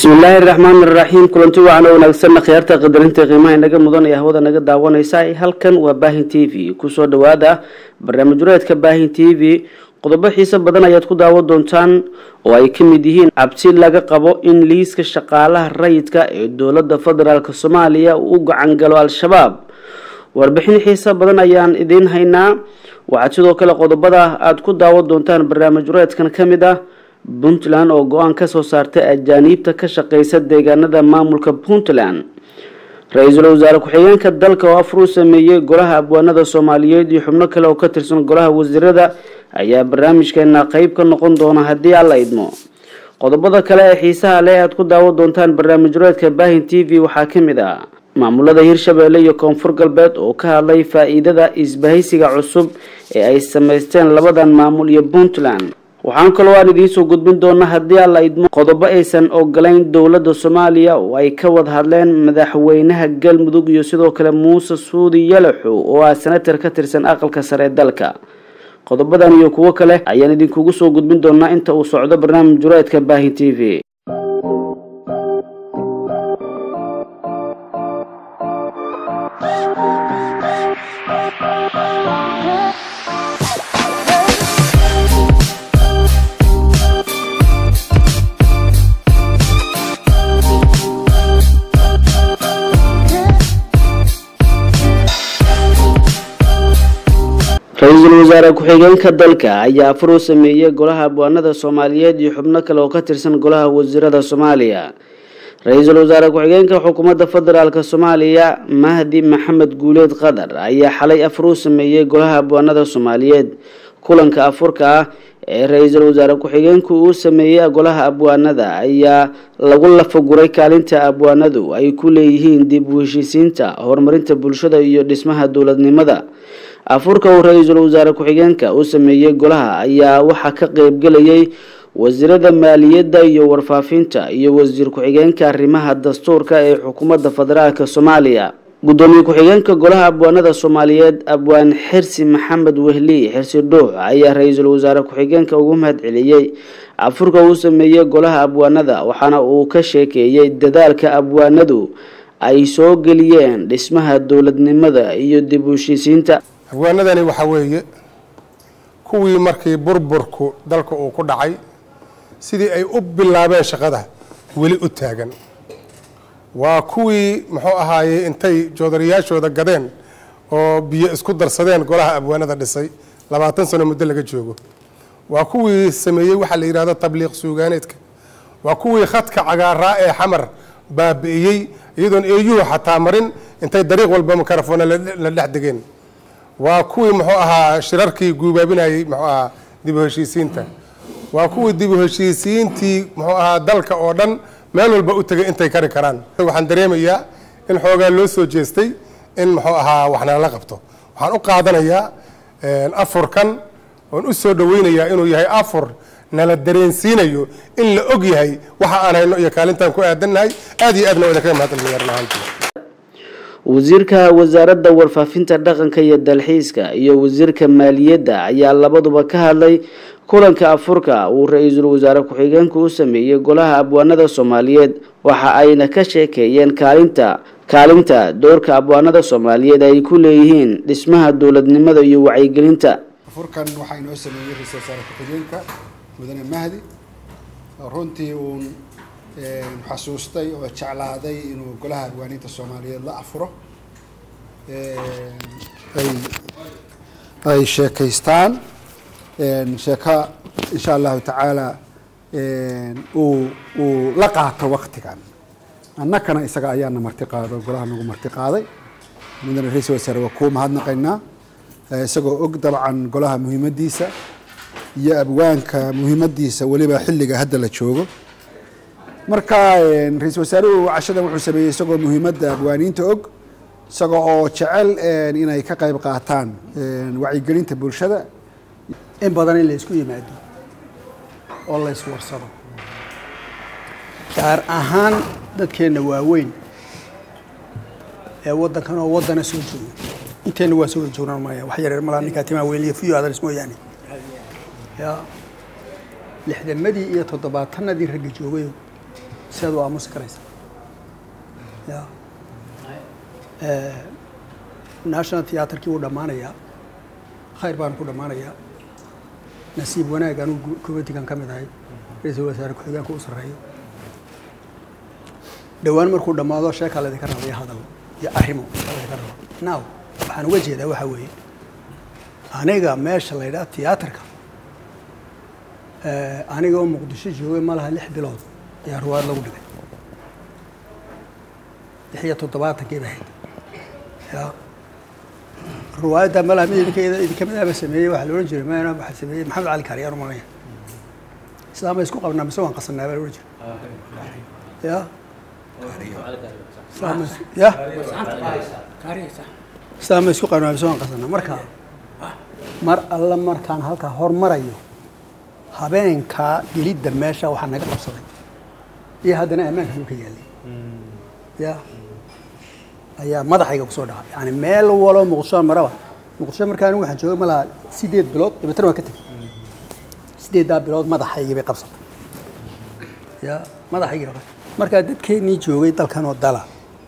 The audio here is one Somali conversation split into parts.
bismillaahi raxmaan iraxiim kulanti wacan oo wanaagsanna khiyaarta qadarinta qiimaha inaga mudan ee hawada naga daawanaysa halkan waa baahin t v kusoo dhawaada barnaamij wareedka baahin t v qodobo xiise badan ayaad ku daawan doontaan oo ay ka mid yihiin cabsi laga qabo in liiska shaqaalaha rayidka ee dowladda federaalk soomaaliya uu u gacan galo al-shabaab warbixin xiise badan ayaan idiin haynaa waxaad sidoo kale qodobada aada ku daawan doontaan barnaamij wareedkan ka mid ah puntland oo go-aan kasoo saartay ajaaniibta ka shaqeysa deegaanada maamulka puntland ra-iisul wasaare ku-xigeenka dalka oo afruu sameeyey golaha abwaanada soomaaliyeed iyo xubno kale oo ka tirsan golaha wasiirada ayaa barnaamijkeena qeyb ka noqon doona haddii alla idmo qodobada kale ee xiisaha leh aad ku daawan doontaan barnaamij wareedka baahin t v waxaa ka mid ah maamulada hirshabeelle iyo koonfur galbeed oo ka hadlay faa-iidada isbahaysiga cusub ee ay sameysteen labadan maamul iyo puntland waxaan kaloo aan idiinsoo gudbin doona haddii alla idmo qodobo aysan ogolayn dowladda soomaaliya oo ay ka wada hadleen madaxweynaha galmudug iyo sidoo kale muuse suudi yalaxow oo ah senatar ka tirsan aqalka sare ee dalka qodobadan iyo kuwo kale ayaan idinkugu soo gudbin doonaa inta uu socdo barnaamij jureedka baahin t v ra-iisul wasaare ku-xigeenka dalka ayaa afar u sameeyey golaha abwaanada soomaaliyeed iyo xubno kale oo ka tirsan golaha wasiirada soomaaliya ra-iisul wasaare ku-xigeenka xukuumadda federaalk soomaaliya mahdi maxamed guuleed qadar ayaa xalay afar u sameeyey golaha abwaanada soomaaliyeed kulanka afurka ah ee ra-iisul wasaare ku-xigeenku uu sameeyey golaha abwaanada ayaa lagu lafaguray kaalinta abwaanadu ay ku leeyihiin dib u heshiisiinta horumarinta bulshada iyo dhismaha dowladnimada afurka uu ra-iisul wasaare ku-xigeenka u sameeyey golaha ayaa waxaa ka qeybgelayay wasiirada maaliyadda iyo warfaafinta iyo wasiir ku-xigeenka arrimaha dastuurka ee xukuumadda federaalk soomaaliya gudoomiye ku-xigeenka golaha abwaanada soomaaliyeed abwaan xirsi maxamed wehli xirsi dhuux ayaa ra-iisul wasaare ku-xigeenka ugu mahad celiyey afurka uu sameeyey golaha abwaanada waxaana uu ka sheekeeyey dadaalka abwaanadu ay soo geliyeen dhismaha dowladnimada iyo dib u heshiisiinta abwaanadani waxaa weeye kuwii markii burburku dalka uu ku dhacay sidii ay u bilaabeen shaqada weli u taagan waa kuwii muxuu ahaayey intay joodariyaashooda gadeen oo biyo isku darsadeen golaha abwaanada dhisay labaatan sano muddo laga joogo waa kuwii sameeyey waxaa la yidhahdo tabliiq suugaaneedka waa kuwii khadka cagaaraa ee xamar baabi'iyey iyadoon eeyuhu xataa marin intay dariiq walba mikrofona la dhex degeen waa kuwii muxuu ahaa shirarkii guubaabinayey muxuu ahaa dib u heshiisiinta waa kuwii dib u heshiisiintii muxuu ahaa dalka oo dhan meel walba u tegay intay kari karaan waxaan dareemayaa in xoogaa loo soo jeestay in muxuu ahaa waxnala qabto waxaan u qaadanayaa afurkan oon u soo dhaweynayaa inuu yahay afur nala dareensiinayo in la og yahay waxa aan hayno iyo kaalintaan ku aadannahay aad iyo aadna waa idinkaga mahadcelinayaa wasiirka wasaaradda warfaafinta dhaqanka iyo dalxiiska iyo wasiirka maaliyadda ayaa labaduba ka hadlay kulanka afurka uu ra-iisul wasaare ku-xigeenku u sameeyey golaha abwaanada soomaaliyeed waxa ayna ka sheekeeyeen kaalinta kaalinta doorka abwaanada soomaaliyeed ay ku leeyihiin dhismaha dowladnimada iyo wacyigelinta afurkan waxaa inoo sameeyey ra-iisul wasaare ku-xigeenka mudane mahdi runtii uun xasuustay oo jeclaaday inuu golaha abwaaniinta soomaaliyeed la afuro ay ay sheekaystaan sheeko insha allahu tacaala uu uu la qaato waktigan annakana isaga ayaana marti qaado golaha nagu marti qaaday mudane ra-isul wasaare waa kuu mahadnaqaynaa isagoo og dabcan golaha muhiimadiisa iyo abwaanka muhiimadiisa weliba xilliga hadda la joogo marka ra-iisul wasaaruhu cashadan wuxuu sameeyey isagoo muhiimadda abwaaniinta og isaga oo jecel inay ka qayb qaataan wacyigelinta bulshada in badan in la isku yimaado oo la iswarsado gaar ahaan dadkeenna waaweyn ee waddankan oo waddana soo jooga inteenna waa soo wada joognaan maya wax yareer malaa ninkaa timaa weyliya fiyo adaris mooyaane ya lixdamadii iyo toddobaatanadii ragga joogayo sidaad u aamusi karaysa ya national theatrkii wuu dhammaanayaa khayr baan ku dhammaanayaa nasiib wanaag anuu committeegan ka mid ahay ra-iisul wasaare ku-xigeenka u sarreeyo dhowaan markuu dhammaado sheekaa laydinka rabaya hadal iyo arrimo laydinka raba now waxaan uga jeedaa waxaa weeye aniga meesha la yidhaha tiyaatarka aniga oo muqdisho joogay ma laha lix bilood ayaa ruwaad lagu dhigay lix iyo toddobaatankii bay ahayd ya ruwaayadda malaha mid idinka idinka midaaba sameeyey waxaa la odhan jiray mena waxaa sameeyey maxamed cali kaariyaan umalaya sidaa ma isku qabnaa mise waan qasanaa baa la odhan jiray ya ya sidaa ma isku qabnaa mise waan qasanaa marka mar alla markaan halkaa hormarayo habeenkaa gelidda meesha waxaa naga qabsaday iyo haddana ammaanka uu ka yaalay ya ayaa madaxayga kusoo dhaca yani meel waloo muqdisho maraba muqdisho markaa anigu waxaan joogay malaha sideed bilood dabeetana waan ka tegay sideeddaa bilood madaxaygii bay qabsatay ya madaxaygii bay qabsatay markaa dadkeennii joogay dalkan oo dala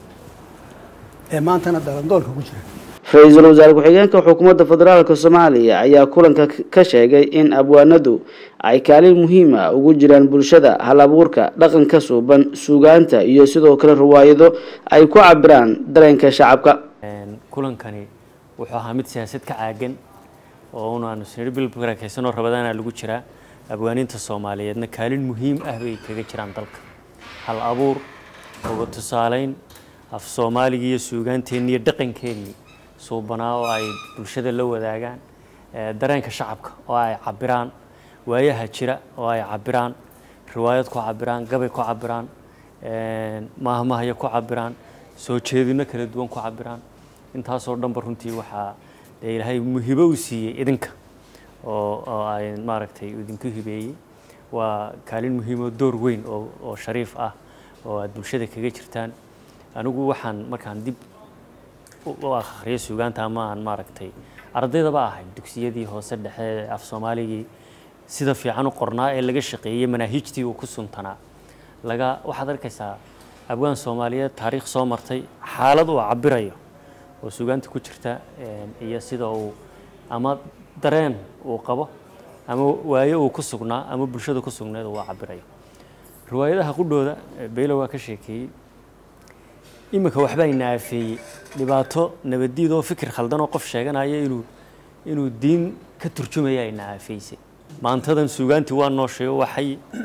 ee maantana dalandoolka ku jira ra-iisul wasaare ku-xigeenka xukuumadda federaalka soomaaliya ayaa kulanka ka sheegay in abwaanadu ay kaalin muhiima ugu jiraan bulshada hal abuurka dhaqanka suuban suugaanta iyo sidoo kale riwaayado ay ku cabiraan dareenka shacabka kulankani wuxuu ahaa mid siyaasad ka caagan oo unaanu sinir bil barakaysanoo rabadaana lagu jiraa abwaaniinta soomaaliyeedna kaalin muhiim ah bay kaga jiraan dalka hal abuur uga tusaaleyn af soomaaligii iyo suugaanteennii iyo dhaqankeennii suubanaa oo ay bulshada la wadaagaan dareenka shacabka oo ay cabiraan waayaha jira oo ay cabiraan riwaayad ku cabiraan gabay ku cabiraan maahmahyo ku cabiraan soo jeedino kala duwan ku cabiraan intaasoo dhanba runtii waxaa dee ilaahay muhibo u siiyey idinka oo oo ay maaragtay idinku hibeeyey waa kaalin muhiim oo door weyn oo oo shariif ah oo aad bulshada kaga jirtaan anigu waxaan markaan dib u akhriyo suugaanta ama aan maaragtay ardaydaba ahay dugsiyadii hoose dhexe af soomaaligii sida fiican u qornaa ee laga shaqeeyey manaahijtii uu ku suntanaa laga waxaad arkaysaa abwaan soomaaliyeed taariikh soo martay xaalad uu cabirayo oo suugaanta ku jirta iyo sida uu ama dareen uu qabo ama waayo uu ku sugnaa ama bulshada ku sugneed uu cabirayo riwaayadaha qudhooda beylo waa ka sheekeeyey iminka waxbaa inaafeeyey dhibaato nabaddiid oo fikir khaldan oo qof sheeganaya inuu inuu diin ka turjumaya ay naafeysay maantadan suugaantii waa noosheeyo waxay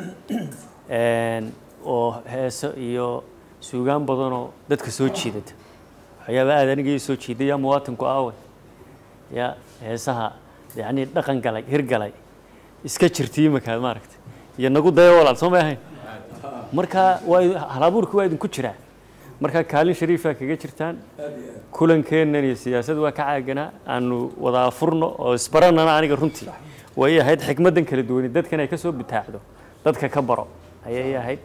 oo heeso iyo suugaan badanoo dadka soo jiidata waxyaaba aad aniga ii soo jiiday yaa muwaatinku aawe ya heesaha yacni dhaqan galay hirgalay iska jirtay iminka maaragtay iyo nagu daya walaal soo may ahayn marka waa halabuurki waa idinku jiraa marka kaalin shariifa kaga jirtaan kulankeennan iyo siyaasad waa ka caaganaa aanu wada furno oo isbaranana aniga runtii way ahayd xikmaddan kala duwani dadkan ay ka soo bitaacdo dadka ka baro ayay ahayd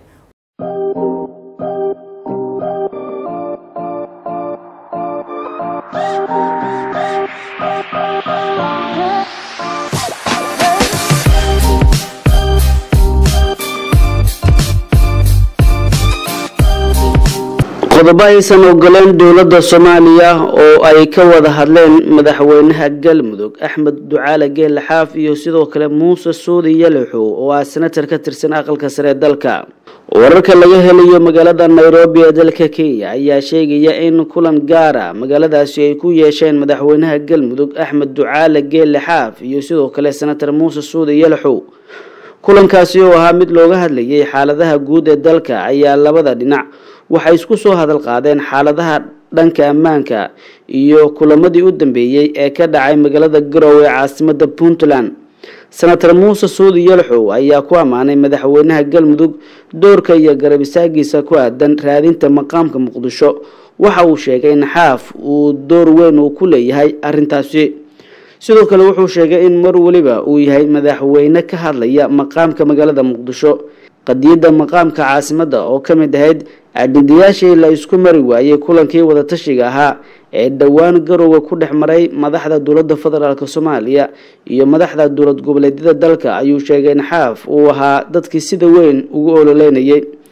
qodobo aysan ogoleen dowladda soomaaliya oo ay ka wada hadleen madaxweynaha galmudug axmed ducaale geelle xaaf iyo sidoo kale muuse suudi yalaxow oo ah senatar ka tirsan aqalka sare ee dalka wararka laga helayo magaalada nairobi ee dalka kenya ayaa sheegaya in kulan gaara magaaladaasi ay ku yeesheen madaxweynaha galmudug axmed ducaale geelle xaaf iyo sidoo kale senatar muuse suudi yalaxow kulankaasi oo ahaa mid looga hadlayay xaaladaha guud ee dalka ayaa labada dhinac waxay isku soo hadal qaadeen xaaladaha dhanka ammaanka iyo kulamadii u dambeeyey ee ka dhacay magaalada garowe ee caasimada puntland senator muuse suudi yalxow ayaa ku ammaanay madaxweynaha galmudug doorka iyo garab istaagiisa ku aadan raadinta maqaamka muqdisho waxa uu sheegay in xaaf uu door weyn uu ku leeyahay arintaasi sidoo kale wuxuu sheegay in mar weliba uu yahay madaxweyne ka hadlaya maqaamka magaalada muqdisho qadiyadda maqaamka caasimadda oo ka mid ahayd ajendayaashii la isku mari waayey kulankii wadatashiga ahaa ee dhowaan garowga ku dhex maray madaxda dowladda federaalk soomaaliya iyo madaxda dowlad goboleedyada dalka ayuu sheegay in xaaf uu ahaa dadkii sida weyn ugu ololeynayay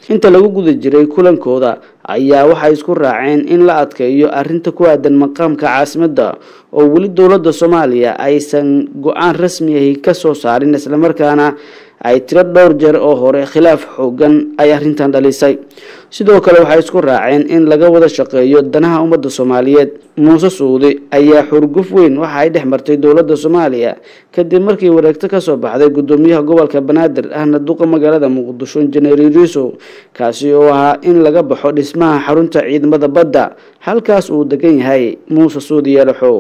inta lagu guda jiray kulankooda ayaa waxay isku raaceen in la adkeeyo arrinta ku aadan maqaamka caasimadda oo weli dowladda soomaaliya aysan go-aan rasmi ahi ka soo saarin islamarkaana ay tiro dhowr jeer oo hore khilaaf xoogan ay arrintan dhalisay sidoo kale waxay isku raaceen in laga wada shaqeeyo danaha ummadda soomaaliyeed muuse suudi ayaa xurguf weyn waxa ay dhex martay dowladda soomaaliya kadib markii wareegto kasoo baxday gudoomiyaha gobolka banaadir ahna duqa magaalada muqdisho injineer iriso kaasi oo ahaa in laga baxo dhismaha xarunta ciidamada badda halkaas uu degan yahay muuse suudi yeelaxo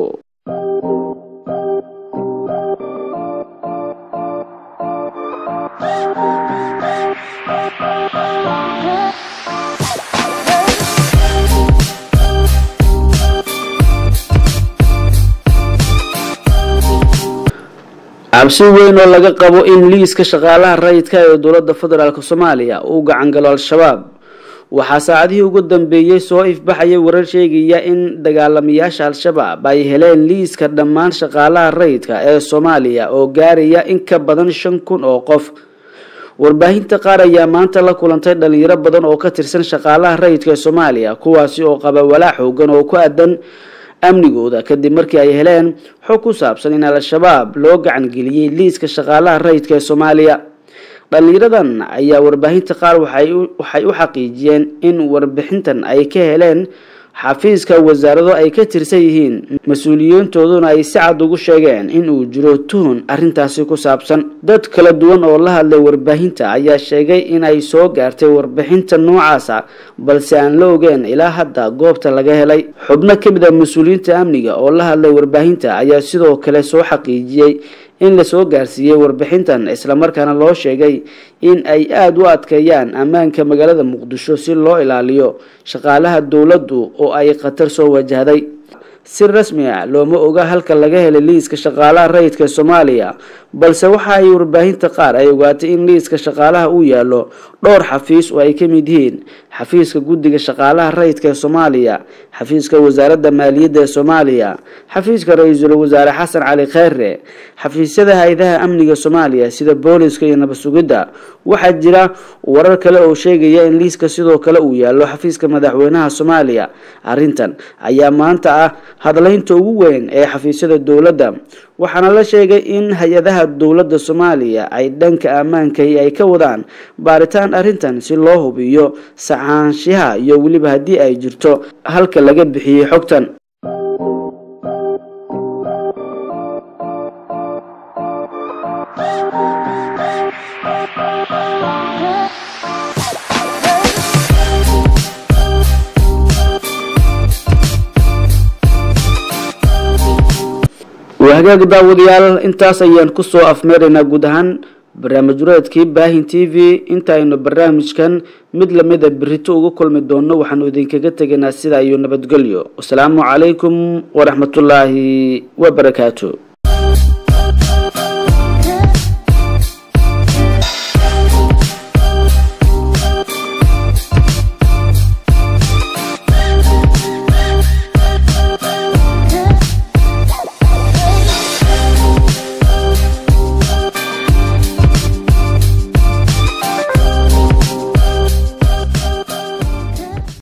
cabsi weyn oo laga qabo in liiska shaqaalaha rayidka ee dowladda federaalk soomaaliya uu gacan galo al-shabaab waxaa saacadihii ugu dambeeyey soo ifbaxaya warar sheegaya in dagaalamayaasha al-shabaab ay heleen liiska dhammaan shaqaalaha rayidka ee soomaaliya oo gaaraya in ka badan shan kun oo qof warbaahinta qaar ayaa maanta la kulantay dhalinyaro badan oo ka tirsan shaqaalaha rayidka ee soomaaliya kuwaasi oo qaba walaac xoogan oo ku aadan amnigooda kadib markii ay heleen xog ku saabsan in al-shabaab loo gacan geliyey liiska shaqaalaha rayidka ee soomaaliya dhalinyaradan ayaa warbaahinta qaar waxay u xaqiijiyeen in warbixintan ay ka heleen xafiiska wasaarado ay ka tirsan yihiin mas-uuliyiintooduna ay si cad ugu sheegeen in uu jiro tuhun arrintaasi ku saabsan dad kala duwan oo la hadlay warbaahinta ayaa sheegay in ay soo gaartay warbixinta noocaasa balse aan la ogeen ilaa hadda goobta laga helay xubno ka mid a mas-uuliyiinta amniga oo la hadlay warbaahinta ayaa sidoo kale soo xaqiijiyey in lasoo gaarsiiyey warbixintan islamarkaana loo sheegay in ay aada u adkeeyaan ammaanka magaalada muqdisho si loo ilaaliyo shaqaalaha dowladdu oo ay khatar soo wajahday si rasmi ah looma oga halka laga helay liiska shaqaalaha rayidka ee soomaaliya balse waxa ay warbaahinta qaar ay ogaatay in liiska shaqaalaha uu yaallo dhowr xafiis oo ay ka mid yihiin xafiiska guddiga shaqaalaha rayidka ee soomaaliya xafiiska wasaaradda maaliyadda ee soomaaliya xafiiska ra-iisul wasaare xasan cali kheyre xafiisyada hay-adaha amniga soomaaliya sida booliska iyo nabad sugidda waxaa jira warar kale oo sheegaya in liiska sidoo kale uu yaallo xafiiska madaxweynaha soomaaliya arrintan ayaa maanta ah hadlaynta ugu weyn ee xafiisyada dowladda waxaana la sheegay in hay-adaha dowladda soomaaliya ay dhanka ammaankai ay ka wadaan baaritaan arrintan si loo hubiyo saxaanshiha iyo weliba haddii ay jirto halka laga bixiyey xogtan hagaag daawadayaal intaas ayaan kusoo afmeeraynaa guud ahaan barnaamij wareedkii baahin t v intaaynu barnaamijkan mid lamida berito uga kulmi doono waxaanu idinkaga tegaynaa sidaa iyo nabadgelyo wasalaamu calaykum waraxmatullaahi wabarakaatu